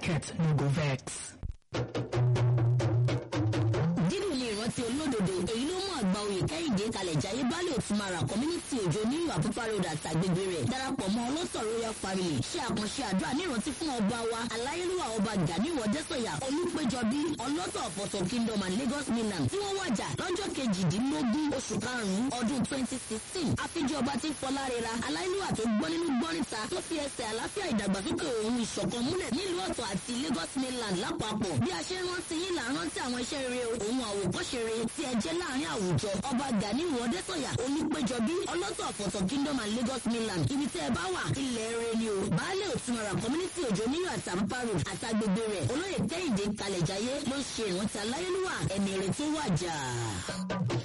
market no go vex. dídùn ní ìrántí olódodo èyí ló mú àgbà oyè kẹ́hìndé kalẹ̀ jayé baálé òtúmara community òjò ní àpópá road àtàgbègbè rẹ̀ darapọ̀ mọ́ ọlọ́sọ̀ royal family ṣe àkànṣe àdúrà ní ìrántí fún ọba wa aláyélúwà ọba gani wọdẹ́sọ̀yà olùpẹ̀jọbí ọlọ́tọ̀ ọ̀pọ̀tọ̀ kingdom and lagos mainland tí wọ́n wàjà lọ́jọ́ kejìdínlógún oṣù karùn-ún ọdún twenty sixteen àfijì ọba tí fọlárera aláyélúwà tó gbọ́ nínú gbọ́nìta tó fi ẹsẹ̀ àlàáfíà ìdàgbàsókè òun ìṣọ̀kan múlẹ̀ nílùú ọ̀tọ̀ àti lagos mainland lápapọ̀ bí a ṣe ń rántí yín là ń rántí àwọn iṣẹ́ rere òun àwòkọ́ṣe rere tí ẹ jẹ́ láàrin àwùjọ ọba gani wọdẹ́sọ̀yà olùpẹ̀jọbí ọlọ́tọ̀ ọ̀pọ̀tọ̀ kingdom and lagos mainland ibi tẹ́ ẹ bá wà ilẹ̀ rere ni o baálé òtúnmọ̀ràn community òjò níyọ̀ àtàmúpá road àtàgbègbè rẹ̀ olóyè kẹ́hìndé kalẹ̀jáyé ló ṣe ìrántí aláyélúwà ẹni rẹ̀ tó wàjà.